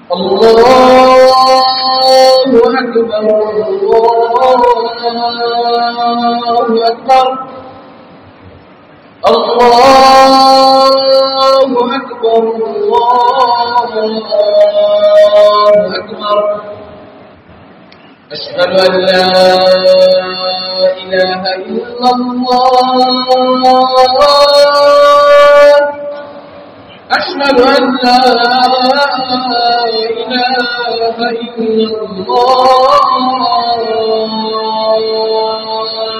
الله أكبر الله أكبر الله أكبر الله أكبر أشهد أن لا إله إلا الله أشهد أن لا إله إلا الله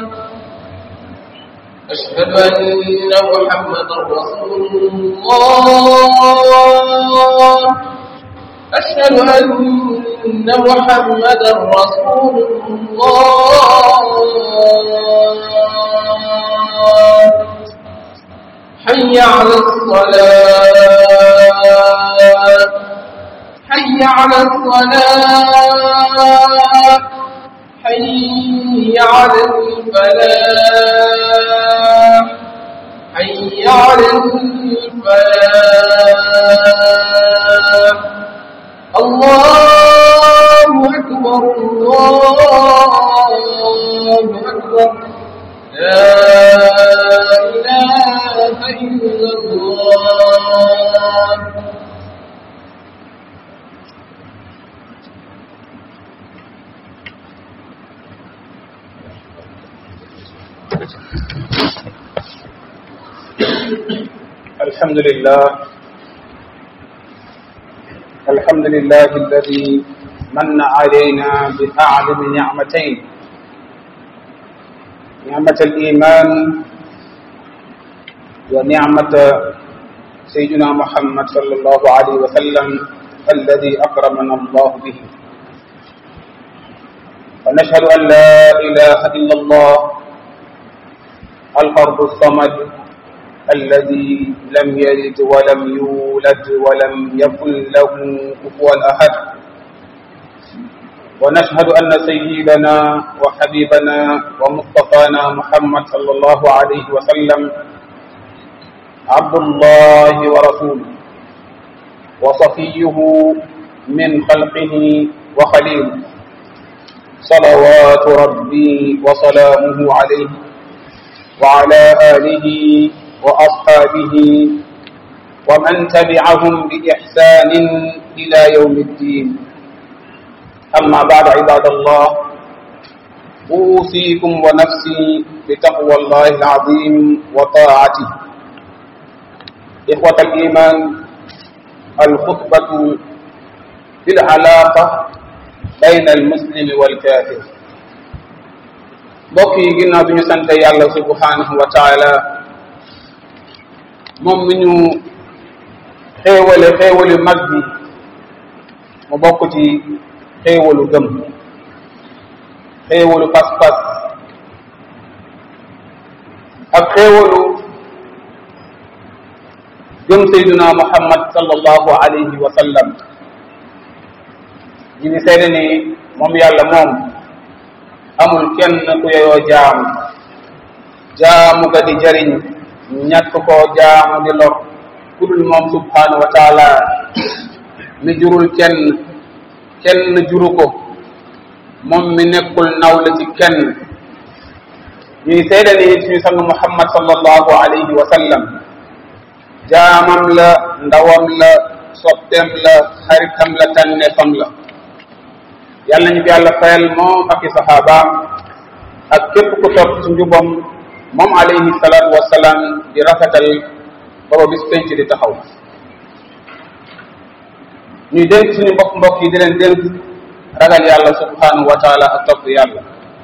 أشهد أن محمدا رسول الله أشهد أن محمدا رسول الله حي على الصلاة حي على الصلاة حي على الفلاح حي على الفلاح الله أكبر الله أكبر لا إله إلا الله الحمد لله الحمد لله الذي من علينا بأعظم نعمتين نعمة الإيمان ونعمة سيدنا محمد صلى الله عليه وسلم الذي أكرمنا الله به ونشهد أن لا إله إلا الله الفرد الصمد الذي لم يلد ولم يولد ولم يكن له كفوا أحد ونشهد أن سيدنا وحبيبنا ومصطفانا محمد صلى الله عليه وسلم عبد الله ورسوله وصفيه من خلقه وخليله صلوات ربي وسلامه عليه وعلى آله وأصحابه ومن تبعهم بإحسان إلى يوم الدين أما بعد عباد الله أوصيكم ونفسي بتقوى الله العظيم وطاعته إخوة الإيمان الخطبة في العلاقة بين المسلم والكافر mbokk yi ginnaaw bi ñu sant yàlla subhanahu wa taala moom mi ñu xéewale xéewalu mag bi mu bokk ci xéewalu gëm xéewalu pas-pas ak xéewalu gëm sayduna muhammad sallallahu alayhi wa sallam ñu ngi seede ni moom yàlla moom amul kenn ku yeyoo jaamu jaamu ga di jariñ ñàkk koo jaamu di lor ku dul moom subhanahu wa taala mi jurul kenn kenn juru ko moom mi nekkul naw la ci kenn ñuy seede ni suñu sang muhammad sallallahu alayhi wa sallam jaamam la ndawam la sopteem la xaritam la tànneefam la yàlla nañu ko yàlla fayal moom ak i saxaabaam ak képp ku topp ci njubam moom alayhi salaatu wasalaam di rafetal baba bis penc di taxaw ñuy dénk suñu mbokk mbokk yi di leen dénk ragal yàlla subhanahu wa taala ak topp yàlla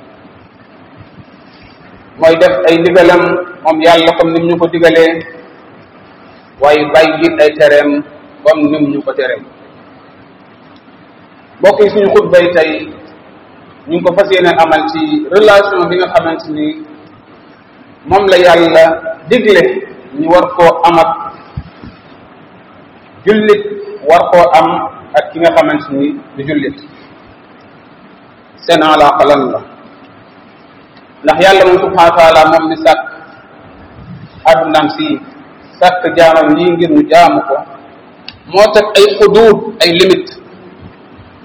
mooy def ay ndigalam moom yàlla comme nim ñu ko digalee waaye bàyyi ay tereem comme nim ñu ko tereem mbokk yi suñu xutba yi tey ñu ngi ko fas yéene amal ci relation bi nga xamante ni moom la yàlla digle ñu war koo am ak jullit war koo am ak ki nga xamante ni du jullit seen alaaka lan la ndax yàlla moom subhanahu wa taala moom mi sàkk addunaam si sàkk jaamam yi ngir ñu jaamu ko moo teg ay xuduud ay limite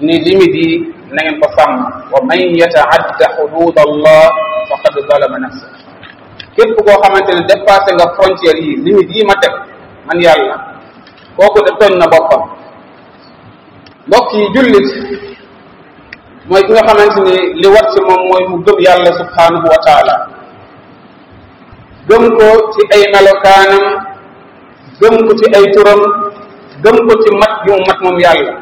ni limite yi na ngeen ko sàmm wa man yataadda xudud allah faqad zalama nafsa képp koo xamante ne dépassé nga frontière yi limite yi ma teg man yàlla kooku de tooñ na boppam mbokk yi jullit mooy ki nga xamante ni li wat ci moom mooy mu gëm yàlla subhanahu wa taala gëm ko ci ay melokaanam gëm ko ci ay turam gëm ko ci mat gi mu mat moom yàlla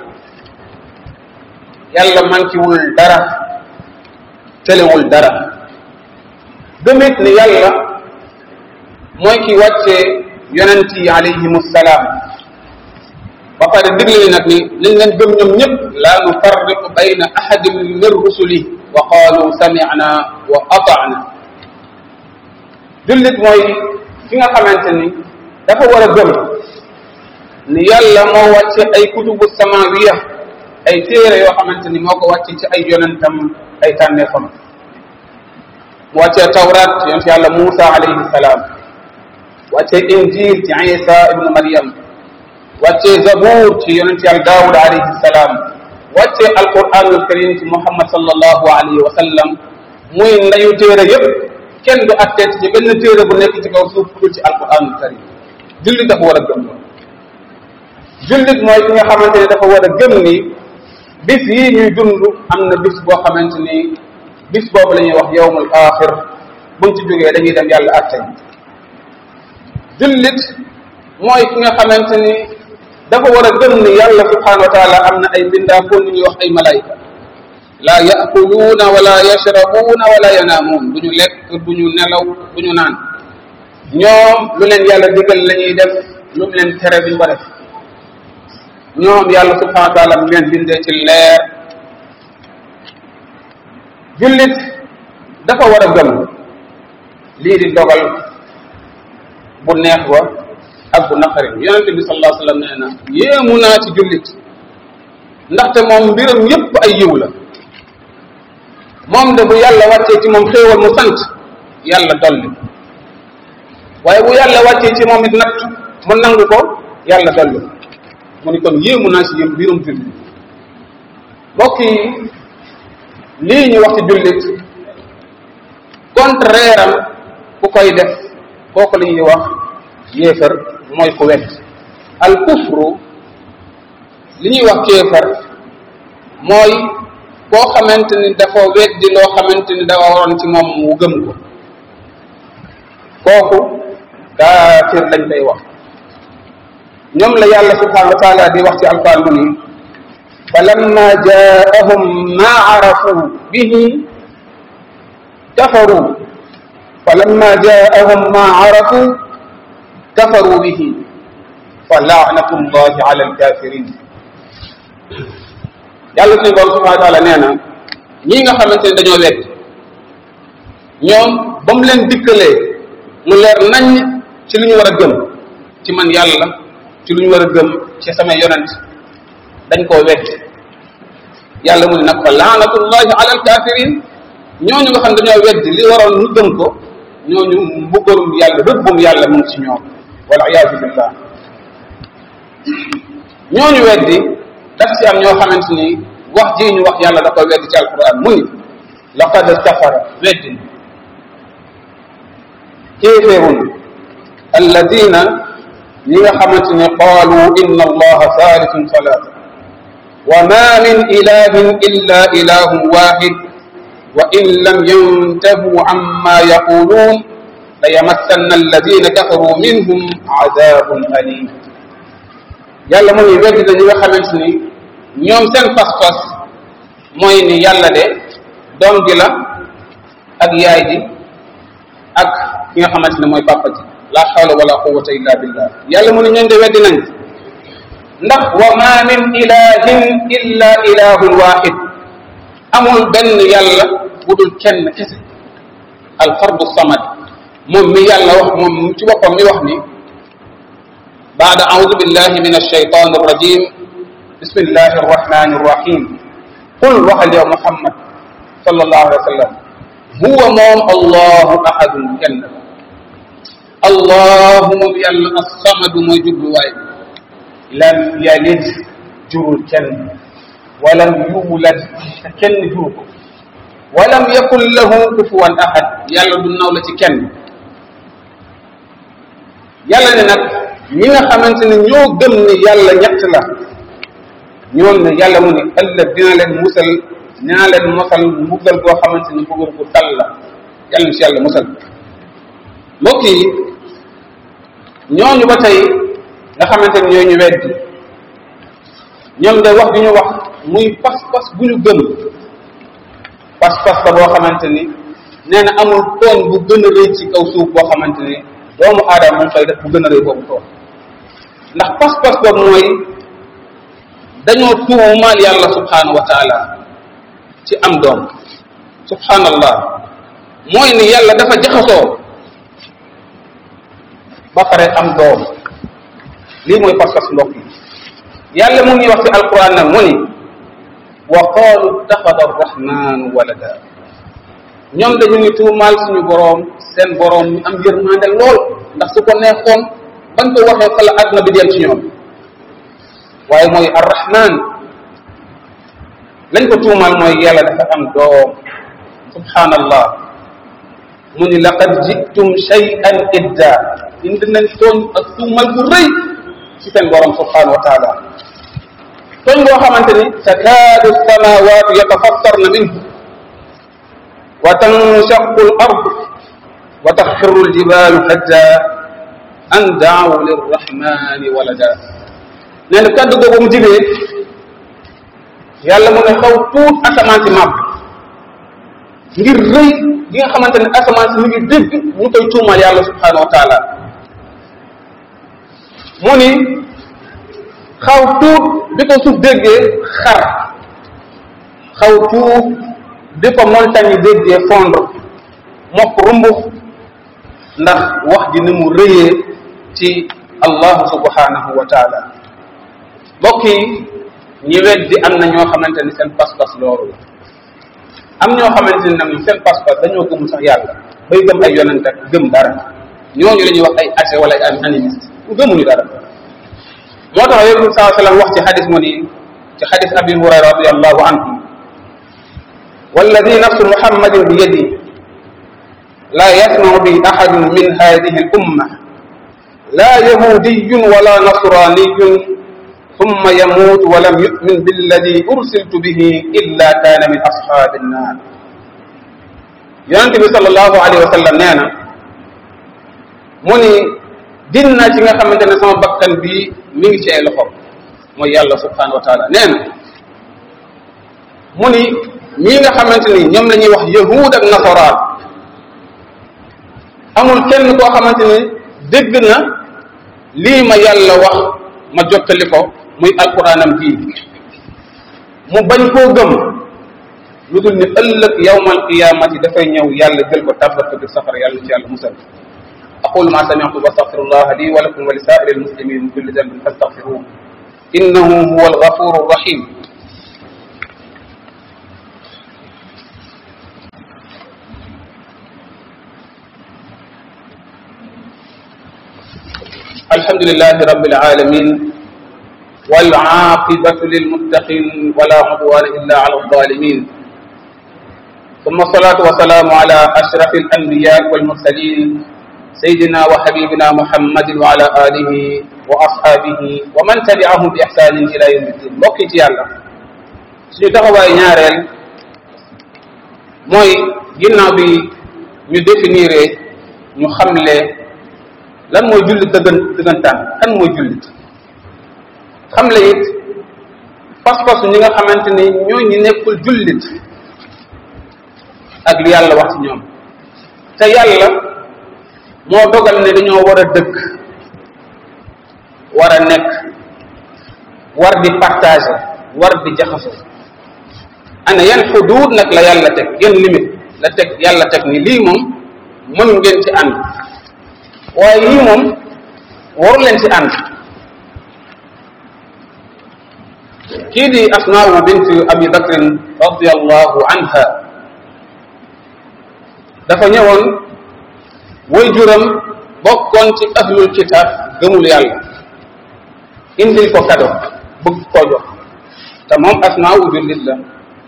yàlla mankiwul dara telewul dara gëmit ni yàlla mooy ki wàcce yonent yi alayhim salaam ba pare digle ni nag ni liñ leen gëm ñoom ñëpp laa nufarriqu bayna ahadin min rusuli wa qaalu samicna wa atana jullit mooy ki nga xamante ni dafa war a gëm ni yàlla moo wàcce ay kutubu samawiya ay téere yoo xamante ni moo ko wàcce ci ay yonentam ay tànneefam mu wàccee tawrat yonent yàlla Muusa alayhi salaam wàccee injil ci Isa ibnu Maryam wàccee zabur ci yonent yàlla Daawud alayhi salaam wàccee alquranul karim ci Muhammad sallallahu alayhi wa sallam muy ndayu téere yépp kenn du atteet ci benn téere bu nekk ci kaw suuf ku ci alquranul karim jullit dafa war a gëm loolu jullit mooy ki nga xamante ne dafa war a gëm ni bis yii ñuy dund am na bis boo xamante ni bis boobu la ñuy wax yawmul axir buñ ci jógee dañuy dem yàlla atte jullit mooy ki nga xamante ni dafa war a gëm ni yàlla subhanahu wa taala am na ay mbindaa foo ñuy wax ay malayka laa yaakuluuna wala yashrabuuna wala yanaamuun du ñu lekk du ñu nelaw du ñu naan ñoom lu leen yàlla digal la ñuy def lu mu leen tere duñ ko def ñoom yàlla subhanahu wa taala mu leen bindee ci leer jullit dafa war a gëm lii di dogal bu neex wa ak bu naqari yonente bi sallallahu alayhi wa sallam nee na yéemu naa ci jullit ndaxte moom mbiram yépp ay yiw la moom de bu yàlla wàccee ci moom xéewal mu sant yàlla dolli waaye bu yàlla wàccee ci moom it natt mu nangu ko yàlla dolli mu ni kon yéemu naa ci yëm mbirum jullit mbokk yi lii ñu wax ci jullit contraire am ku koy def kooku la ñuy wax yéefar mooy ku wet al kufru li ñuy wax kéefar mooy koo xamante ni dafa weddi loo xamante ni dafa waroon ci moom mu gëm ko kooku kaafir lañ koy wax ñoom la yàlla subhanahu wa taala di wax ci alquran mu ni falamma jaahum ma arafu bihi kafaru falamma jaahum ma arafu kafaru bihi fa laanatu llahi ala alkafirin yàlla suñu borom subhanahu wa taala nee na ñii nga xamante ne dañoo wedd ñoom ba mu leen dikkalee mu leer nañ ci lu ñu war a gëm ci man yàlla ci lu ñu war a gëm ci sama yonent dañ koo wedd yàlla mu ne nag fa laanatullahi ala alkafirin ñooñu nga xam dañoo wedd li waroon ñu gëm ko ñooñu mbuggalum yàlla rëbbum yàlla mu ngi ci ñoom wala iyaadu billah ñooñu weddi daf ci am ñoo xamante ni wax ji ñu wax yàlla da ko weddi ci alquran mu ni laqad kafara weddi kéeféerun alladina ñi nga xamante ni qaalu inna allaha thalitun salasa wa ma min ilahin illa ilahun wahid wa in lam yantahu amma yaqulun la yamassanna alladina kafaru minhum adabun alim yàlla mu ngi weddi na ñi nga xamante ni ñoom seen pas-pas mooy ni yàlla de doom gi la ak yaay ji ak ki nga xamante ne mooy papa ji la hawla wala quwwata illa billah yàlla mu ne ñooñu de weddi nañ ndax wa ma min ilahin illa ilahun wahid amul benn yàlla bu dul kenn kese al fardu samad moom mi yàlla wax moom ci boppam mi wax ni بعد أعوذ بالله من الشيطان الرجيم بسم الله الرحمن الرحيم قل وهل يا محمد صلى الله عليه وسلم هو موم الله أحد جنة اللهم يلا الصمد موجود واي لم يلد جرول كن walam yuulad te kenn jur ko walam yakun lahu kufuwan ahad yàlla du naw la ci kenn yàlla ne nag ñi nga xamante ne ñoo gëm ni yàlla ñett la ñoom ne yàlla mu ne ëllëg dina leen musal dina leen mosal mbugal goo xamante ni mbugal gu tal la yàlla na si yàlla musal mbokk yi ñooñu ba tey nga xamante ni ñoo ñu weddi ñoom de wax bi ñu wax muy pas-pas bu ñu gëm pas-pas la boo xamante ni nee na amul tooñ bu gën a rëy ci kaw suuf boo xamante ni doomu aadama moom koy def bu gën a rëy boobu tooñ ndax pas-pas boobu mooy dañoo tuumaal yàlla subhanahu wa taala ci am doom subhanallah mooy ni yàlla dafa jaxasoo ba pare am doom lii mooy pas-pas mbokk yi yàlla mu ngi wax ci alquran nag mu ni wa qaalu ittaxada arrahmanu walada ñoom dañu ngi tuumaal suñu boroom seen boroom ñu am yërmande lool ndax su ko neexoon bañ ko waxee fa la àdduna bi dem ci ñoom waaye mooy arrahman lañ ko tuumaal mooy yàlla dafa am doom subhanallah mu ni laqad jitum shay'an idda indi nañ tooñ ak tuumal bu rëy ci seen borom subhanahu wa taala tooñ boo xamante ni takaadu samawatu yatafattarna minhu wa tanshaqu al ard wa taxirru al jibalu hadda an daawu lirrahmani walada nee na kaddu googu mu jibee yàlla mu ne xaw tuut asamaan si màbb ngir rëy gi nga xamante ne asamaan si mu ngi dégg ñu koy tuumal yàlla subhanahu wa taala mu ni xaw tuut bi ko suuf déggee xar xaw tuut bi ko montagne yi déggee fondre mokk rumbux ndax wax ji ni mu rëyee ci allahu subhanahu wa taala mbokk yi ñi weddi am na ñoo xamante ni seen pas-pas loolu la am ñoo xamante ni nag seen pas-pas dañoo gëmul sax yàlla bay gëm ay yonent ak gëm dara ñooñu la ñuy wax ay athée wala ay animiste gëmuñu dara moo tax yonent bi saa sallam wax ci xadis mu ni ci xadis abi hurayra radiallahu anhu والذي نفس محمد بيده لا يسمع به أحد من هذه الأمة لا يهودي ولا نصراني ثم يموت ولم يؤمن بالذي أرسلت به إلا كان من أصحاب النار yonente bi sallallahu alayhi wa sallam nee na mu ni din naa ci nga xamante ne sama bakkan bi mi ngi ci ay loxoom mooy yàlla subhanahu wa taala nee na mu ni ñii nga xamante ni ñoom la ñuy wax yahud ak nasaraan amul kenn koo xamante ni dégg na lii ma yàlla wax ma jottali ko muy alquranam bii mu bañ koo gëm lu dul ni ëllëg yawmal qiyamati dafay ñëw yàlla jël ko tàbbal ko biir safara yàlla ci yàlla musal aqulu ma sami'tu wa astaghfirullah li wa lakum wa li sa'iri almuslimin min kulli dhanbin fastaghfiruhu innahu huwa alghafuru rahim الحمد لله رب العالمين والعاقبة للمتقين ولا عدوان إلا على الظالمين ثم الصلاة والسلام على أشرف الأنبياء والمرسلين سيدنا وحبيبنا محمد وعلى آله وأصحابه ومن تبعهم بإحسان إلى يوم الدين mbokki ci yàlla suñu taxawaay ñaareel mooy ginnaaw bi ñu définir ñu xamle lan mooy jullit dëggan dëggantaan kan mooy jullit xamle it pas-pasu ñi nga xamante ni ñoo ñi nekkul jullit ak li yàlla wax ci ñoom te yàlla moo dogal ne dañoo war a dëkk war a nekk war di partager war di jaxasoo ana yan xuduud nag la yàlla teg yan limite la teg yàlla teg ni lii moom mën ngeen ci ànd waaye yii moom waru leen ci ànd kii di asmaawu bint abi bakrin radiallahu anha dafa ñëwoon way juram bokkoon ci ahlul kitab gëmul yàlla indil ko kado bëgg koo jox te moom asmaa'u jullit la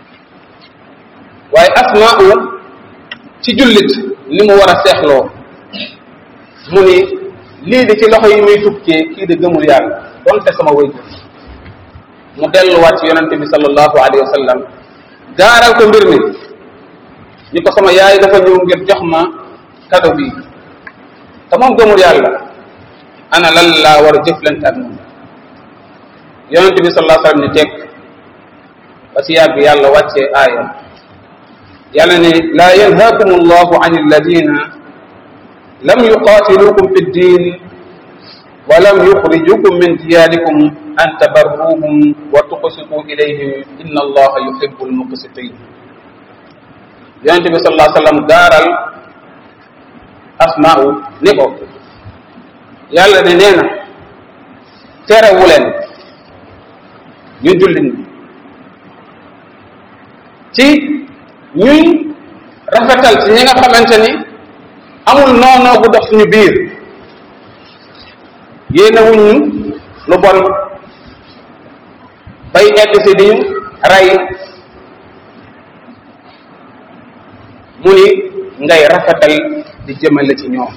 waaye asmaa'u ci jullit ni mu war a seexloo mu ni lii di ci loxo yi muy tukkee kii di gëmul yàlla donte sama wayjur mu delluwaat ci yonente bi sallallahu alayhi wa sallam gaaral ko mbir mi ni ko sama yaay dafa ñëw ngir jox ma kado bi te moom gëmul yàlla ana lan laa war a jëflante ak moom yonente bi sallallahu alayhi wa sallam ni tekk ba si yàgg yàlla wàccee aaya yàlla ne laa yanhaakum allahu an alladina lam yuqatilukum fi ddin wa lam yuxrijukum min diyarikum an tabarruhum wa tuqsitu ilayhim inna allaha yuhibbu almuqsitin yonente bi sallallahu alayhi wa sallam gaaral asmaa'u ni ko yàlla ne nee na terewu leen ñu jullit ñi ci ñuy rafetal ci ñi nga xamante ni amul noonoo bu dox suñu biir yéene wuñ ñu lu bon bay egg si di ñu rey mu ni ngay rafetal di jëmale ci ñoom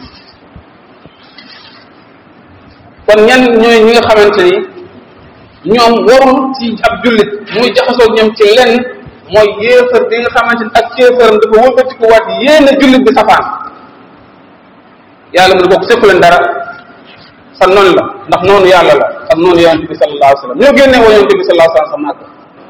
kon ñan ñooy ñi nga xamante ni ñoom warul ci ab jullit muy jaxasoo ñoom ci lenn mooy yéefar bi nga xamante ni ak kéefaram dafa wëlbatiku waat yéen a jullit bi safaan yàlla mu ne bokk sekku leen dara sa noonu la ndax noonu yàlla la ak noonu yonente bi sallallahu alayhi wa sallam ñoo génne woo yonente bi sallallahu alayhi wa sallam sa màgg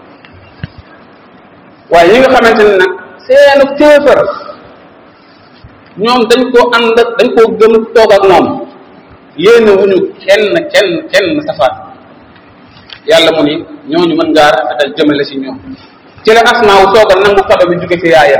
waaye ñi nga xamante ni nag seenu kéefar ñoom dañ koo ànd dañ koo gëm toog ak moom yéene wuñu kenn kenn kenn safaan yàlla mu ni ñooñu mën ngaa rafetal jëmale si ñoom ci la asmaa wu toogal nangu kado bi jóge ci yaayam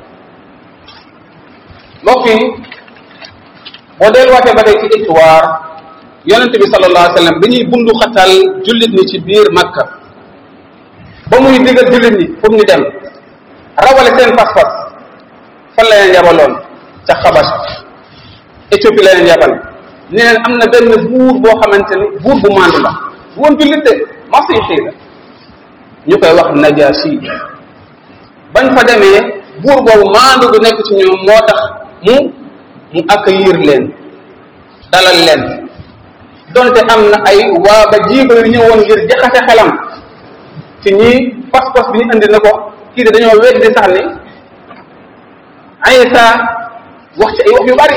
mbokk yi boo delluwaatee ba tey ci histoire yonente bi sallallahu alayhi wa sallam bi ñuy bundu xatal jullit ñi ci biir makka ba muy digal jullit ñi pour ñu dem rawale seen pas-pas fan la leen yabaloon ca xabas Éthiopie la leen yabal ni leen am na benn buur boo xamante ni buur bu mandu la bu woon jullit de masiixi la ñu koy wax najaasi bañ fa demee buur boobu maandu gu nekk ci ñoom moo tax mu mu accueillir leen dalal leen donte am na ay waa ba jiiba yu ñëwoon ngir jaxase xelam ci ñii pas-pas bi ñu indi na ko kii de dañoo weddi sax ni Aysa wax ci ay wax yu bari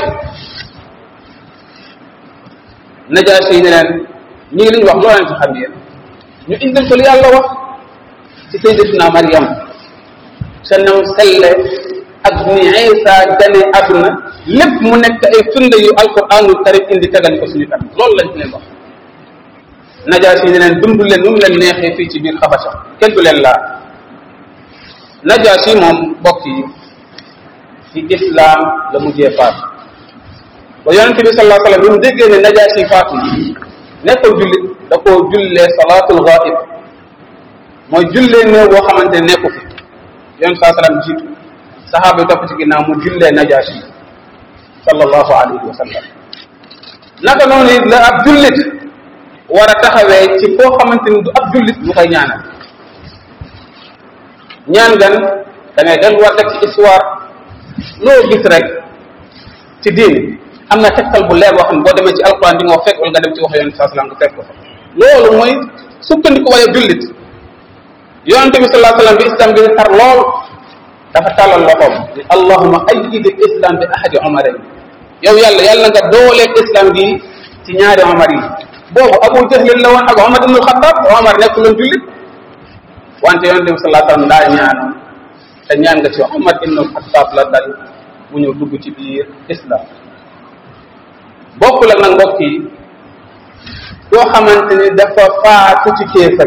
najaasi ne leen ñii li ñu wax loo leen ci xam yéen ñu indil ko li yàlla wax ci sayyidatuna Maryam sa nam selle ak ni Isa gane àdduna lépp mu nekk ay firnde yu alquranul karim indi tegal ko suñu kanam loolu lañ leen wax najaasi ne leen dund leen nu mu leen neexee fii ci biir xabasa kenn du leen laa najaasi moom mbokk yi ci islam la mujjee faatu ba yonente bi sallallahu alayhi wa sallam bi mu déggee ne najaasi faatu nekkul jullit da koo jullee salaatul ghaib mooy jullee néew boo xamante ne nekku fi yonente saa sallam jiitu saxaaba yi topp ci ginnaaw mu jullee najaasi sallallahu alayhi wa sallam naka noonu it la ab jullit war a taxawee ci koo xamante ni du ab jullit mu koy ñaanal ñaan gan da ngay delluwaat rek ci histoire loo gis rek ci diin am na tegtal bu leer boo xam ne boo demee ci alquran di nga fekk wala nga dem ci wax yonente saa sallam nga fekk ko fa loolu mooy sukkandiku waaye jullit yonente bi sallallahu alayhi wasallam bi islam bi tar lool dafa tàllal loxoom ni allahuma ayyid al islam bi ahadi omarayn yow yàlla yàlla nga dooleeg islam bi ci ñaari omar yi boobu abu jahlin la woon ak omar ibn alxatab omar nekk loon jullit wante yonente bi sallallahu alayhi wasallam daa ñaanoon te ñaan nga ci omar ibn alxatab la dal mu ñëw dugg ci biir islam bokk la nag mbokk yi koo xamante ni dafa faatu ci kéefar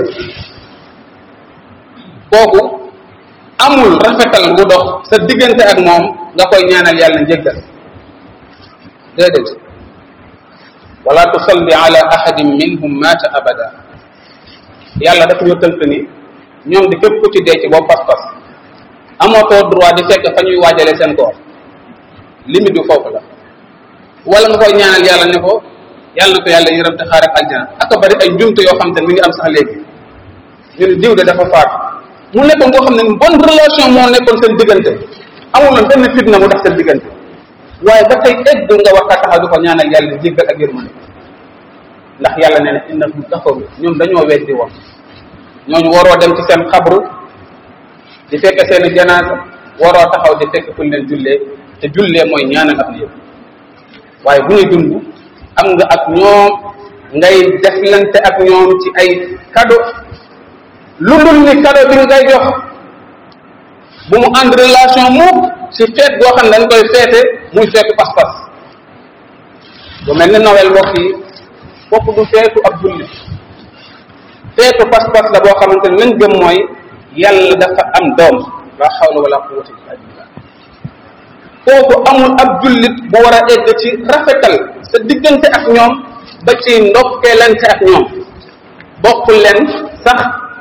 kooku amul rafetal bu dox sa diggante ak moom nga koy ñaanal yàlla njëggal déedéet wala tusalli ala ahadin minhum mata abada yàlla dafa ñu tënk ni ñoom di képp ku ci dee ci boobu pas-pas amootoo droit di fekk fa ñuy waajale seen koor limite bi foofu la wala nga koy ñaanal yàlla ne ko yàlla na ko yàlla yërëm te xaaral aljana ak bari ay njumte yoo xam te mi ngi am sax léegi ñu ne diw de dafa faatu mu nekkoon koo xam ne bonne relation moo nekkoon seen diggante amuloon benn fitna mu tax seen diggante waaye ba tey egg nga war kaa taxaw di ko ñaanal yàlla jéggal ak yërmande ndax yàlla nee na innahum kafaru ñoom dañoo weddi woon ñooñu waroo dem ci seen xabru di fekk seen janaasa waroo taxaw di fekk fu ñu leen jullee te jullee mooy ñaanal ak yëpp waaye bu ñuy dund am nga ak ñoom ngay deflante ak ñoom ci ay cadeau lu dul ni cadeau bi ngay jox bu mu ànd relation mukk ci feet goo xam ne dañ koy feete muy feetu pas-pas bu mel ni Noël mbokk yi foofu du feetu ab jullit feetu pas-pas la boo xamante ne lañ gëm mooy yàlla dafa am doom la xawla wala quwwata illa billah foofu amul ab jullit bu war a egg ci rafetal sa diggante ak ñoom ba ci ndokkeelante ak ñoom bokk leen sax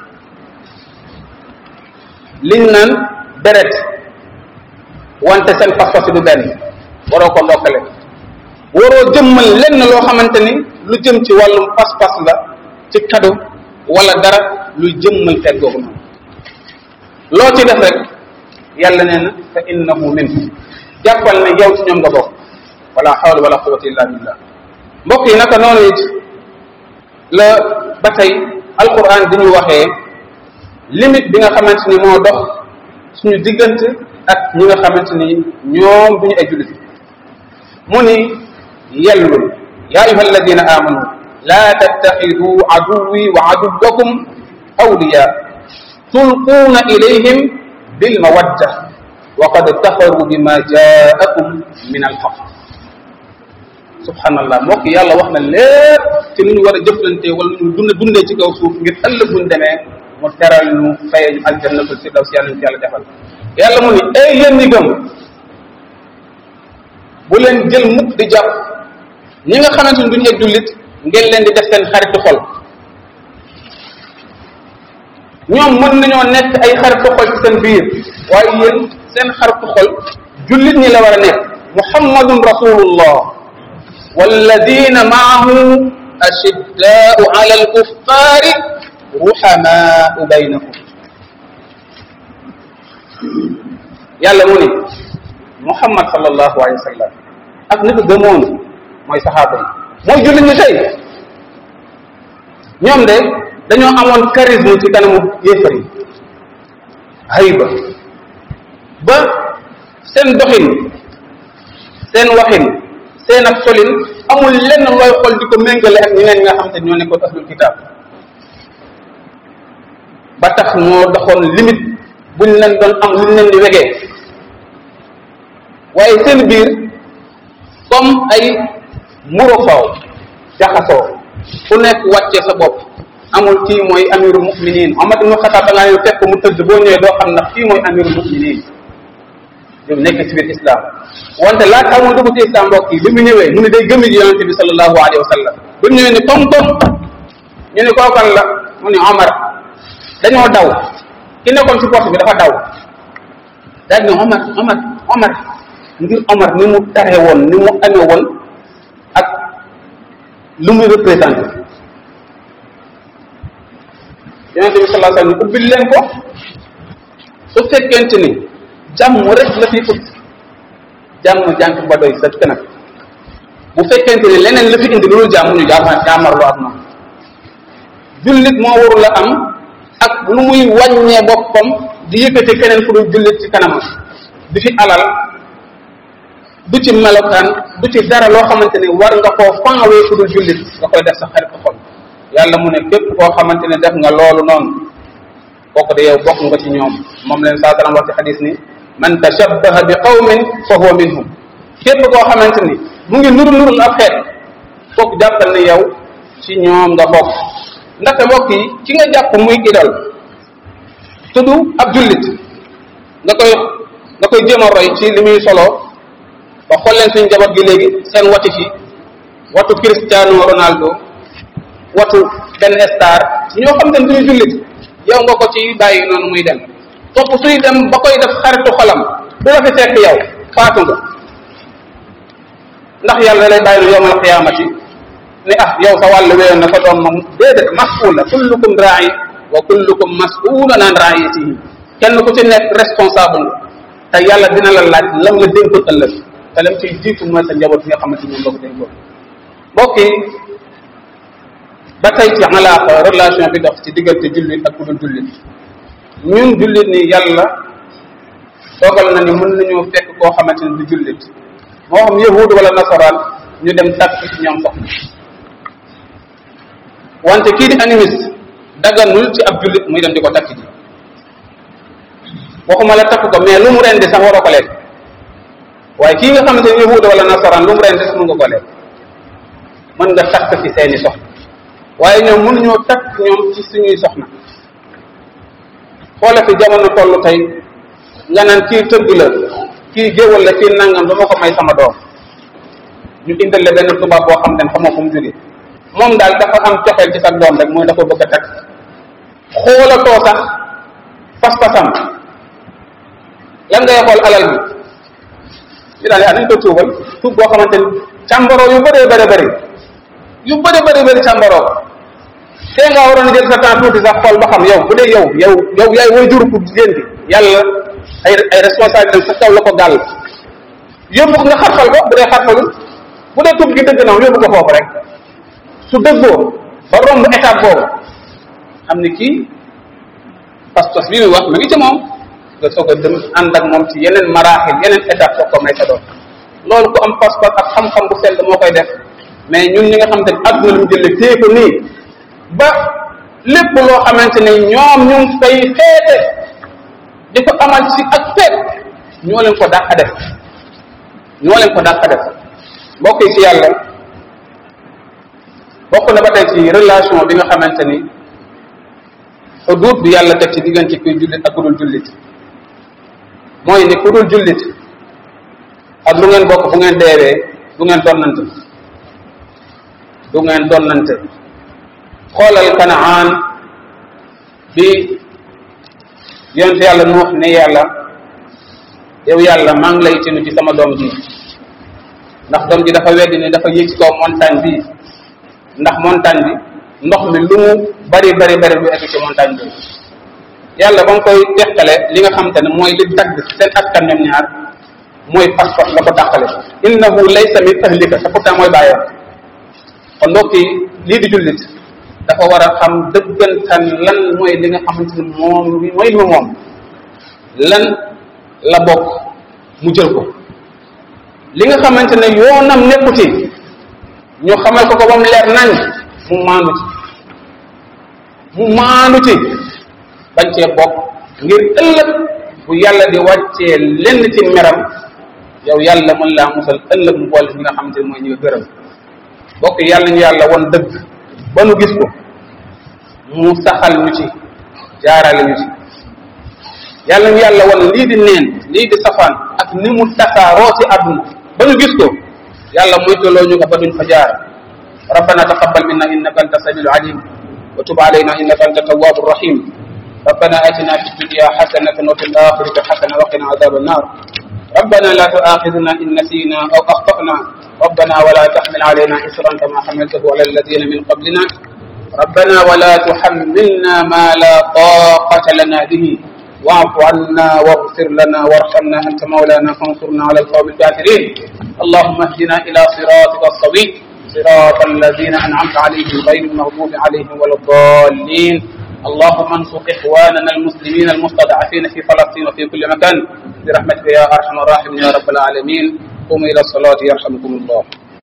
liñ naan deret wante seen pas-pas du benn waroo ko ndokkale waroo jëmmal lenn loo xamante ni lu jëm ci wàllum pas-pas la ci kado wala dara luy jëmmal feet googu noonu loo ci def rek yàlla nee na fa innahu minhu jàppal ne yow ci ñoom nga bokk wala hawla wala quwwata illa billah mbokk yi naka noonu it la ba tey alquran di ñu waxee limite bi nga xamante ni moo dox suñu diggante ak ñi nga xamante ni ñoom duñu ay jullit mu ni yellul ya ayuha alladina amanu la tattaxidu aduwi wa aduwakum awliya tulquuna ilayhim bilmawadda wa qad kafaru bima jaakum min alxaq subhanallah mbokk yàlla wax na lépp ci nu ñu war a jëflante wala nu ñu dund dundee ci kaw suuf ngir ëllëg buñ demee mu teral ñu fayee ñu aljannatul firdaws yàlla ñu ci yàlla defal yàlla mu ni ay yéen ñi gëm bu leen jël mukk di jàpp ñi nga xamante ni duñu ay jullit ngeen leen di def seen xaritu xol ñoom mën nañoo nekk ay xaritu xol ci seen biir waaye yéen seen xaritu xol jullit ñi la war a nekk muhammadun rasulullah walladina maahu ashiddaau ala alkuffari ruhamaau baynahum yàlla mu ni muhammad sallallahu alayhi wa sallam ak ni ko gëmoon mooy saxaaba yi mooy jullit ñi tey ñoom de dañoo amoon charisme ci kanamu yéefar yi hayba ba seen doxin seen waxin seen ak solin amul lenn looy xool di ko méngale ak ñeneen ñi nga xam te ñoo nekkoon ahlul kitaab ba tax moo doxoon limite buñ leen doon am luñ leen di wegee waaye seen biir comme ay muro faw jaxasoo ku nekk wàcce sa bopp amul kii mooy amirul muminin Omar ibn Xataab da ngaa ñëw fekk mu tëdd boo ñëwee doo xam ndax kii mooy amirul muminin ñoom nekk ci biir islam wante laata mu dugg ci islam mbokk yi bi mu ñëwee mu ne day gëmi ji yonente bi sallallahu alayhi wa sallam bi mu ñëwee ni tom tom ñu ne kookan la mu ne Omar dañoo daw ki nekkoon ci porte bi dafa daw daal ne Omar Omar Omar ngir Omar ni mu tare woon ni mu amee woon ak lu muy représenté yonente bi sallallahu alayhi wa sallam ubbil leen ko su fekkente ni jàmm rek la fi ut jàmm jànk ba doy sa kanam bu fekkente ni leneen la fi indi loolu jàmm ñu jaama jaamarloo ak moom jullit moo warul a am ak lu muy wàññee boppam di yëkkati keneen fu dul jullit ci kanamam di fi alal du ci melokaan du ci dara loo xamante ni war nga koo fanwee fu dul jullit nga koy def sa xarit xol yàlla mu ne képp koo xamante ne def nga loolu noonu kooku de yow bokk nga ci ñoom moom leen saa salaam wax ci xadis ni man tashabbaha bi qawmin fa huwa minhum képp koo xamante ni mu ngi nuru nurul ab xeet kooku jàppal ne yow ci ñoom nga bokk ndaxte mbokk yi ki nga jàpp muy idol tudd ab jullit nga koy nga koy jéem a roy ci li muy solo ba xool leen suñu njaboot gi léegi seen wati fi watu Cristiano Ronaldo watu benn star ñoo xam te ne duñu jullit yow nga ko ci bàyyi noonu muy dem topp suy dem ba koy def xaritu xolam du la fi fekk yow faatu nga ndax yàlla lay bàyyi lu yowmal qiyaamati ne ah yow sa wàllu wéyoon na fa doon moom déedéet mas'uula kullukum raa'i wa kullukum mas'ulun an ra'iyatihi kenn ku ci nekk responsable nga te yàlla dina la laaj lam la dénkoon ëllëg te lam ciy jiitu mooy sa njaboot bi nga xamante ni moom la ko dénkoon mbokk yi ba tey ci alaaqa relation bi dox ci diggante jullit ak ku dul jullit ñun jullit ni yàlla dogal na ni mën nañoo fekk koo xamante ni du jullit moo xam yahud wala nasaraan ñu dem takk ci ñoom soxna wante kii di animiste daganul ci ab jullit muy dem di ko takk ji waxuma la takk ko mais lu mu rendi sax waroo ko lekk waaye kii nga xamante ni yahud wala nasaraan lu mu rendi sax mën nga ko lekk mën nga takk ci seeni soxna waaye ñoom mënuñoo takk ñoom ci suñuy soxna xoola fi jamono toll tey nga naan kii tëgg la kii géwal la kii nangam dama ko may sama doom ñu indal la benn tubaab boo xam ne xamoo fu mu jóge moom daal dafa am coxeel ci sa doom rek mooy dafa bëgg a takk xoolatoo sax pas-pasam lan ngay xool alal bi ñu daal nañ ko tuubal tuub boo xamante ni càmbaroo yu bëree bëri bëri yu bëri bëri bëri càmbaroo tee nga waroon jël sa temps tuuti sax xool ba xam yow bu dee yow yow yow yaay way juru pour jigéen bi yàlla ay ay responsabilité sa kaw la ko gàll yóbbu ko nga xarfal ko bu dee xarfalul bu dee tub gi dëgg na yóbbu ko foofu rek su dëggoo ba romb étape boobu xam ni kii pas-pas bi muy wax ma ngi ci moom nga soog a dem ànd ak moom ci yeneen maraaxil yeneen étape soog ko may sa doom loolu ku am pas-pas ak xam-xam bu sell moo koy def mais ñun ñi nga xamante ni àdduna lu mu jëlee téye ko nii ba lépp loo xamante ne ñoom ñu ngi koy feete di ko amal ci ak feet ñoo leen ko dàq def ñoo leen ko dàq def mbokk yi ci yàlla bokk na ba tey ci relation bi nga xamante ni xuduut bi yàlla teg ci diggante kuy jullit ak ku dul jullit mooy ni ku dul jullit ak lu ngeen bokk bu ngeen deewee du ngeen donnante du ngeen donnante xoolal kanaan bi yonte yàlla nuux ne yàlla yow yàlla maa ngi lay tinu ci sama doom ji ndax doom ji dafa weddi ni dafa yéeg ci kaw montagne bi ndax montagne bi ndox mi lu mu bari bari bari lu egg ci montagne bi yàlla ba mu koy teqale li nga xamante ne mooy li dagg seen askan ñoom ñaar mooy pas-pas la ko dàqale innahu laysa min ahlika te pourtant mooy bàyyam kon mbokk yi lii di jullit dafa war a xam dëggantaan lan mooy li nga xamante ne moom mooy li moom lan la bokk mu jël ko li nga xamante ne yoonam nekku ci ñu xamal ko ko ba mu leer nañ mu maandu ci mu maandu ci bañ cee bokk ngir ëllëg bu yàlla di wàccee lenn ci meram yow yàlla mën laa musal ëllëg mu boole ñi nga xamante ne mooy ñi nga gërëm bokk yàlla ñu yàlla won dëgg ba nu gis ko mu saxal ñu ci jaarale ñu ci yàlla ñu yàlla won lii di neen lii di safaan ak ni mu tasaaroo ci àdduna ba ñu gis ko yàlla moytaloo ñu ko ba duñ fa jaar ربنا تقبل منا انك انت السميع العليم وتب علينا انك انت التواب الرحيم ربنا اتنا في الدنيا حسنه وفي الاخره حسنه وقنا عذاب النار ربنا لا تؤاخذنا ان نسينا او اخطانا ربنا ولا تحمل علينا اصرا كما حملته على الذين من قبلنا ربنا ولا تحملنا ما لا طاقه لنا به واعف عنا واغفر لنا وارحمنا انت مولانا فانصرنا على القوم الكافرين اللهم اهدنا الى صراطك الصديق صراط الذين انعمت عليهم غير المغضوب عليهم ولا الضالين اللهم انصر اخواننا المسلمين المستضعفين في فلسطين وفي كل مكان برحمتك يا ارحم الراحمين يا رب العالمين قوموا الى الصلاه يرحمكم الله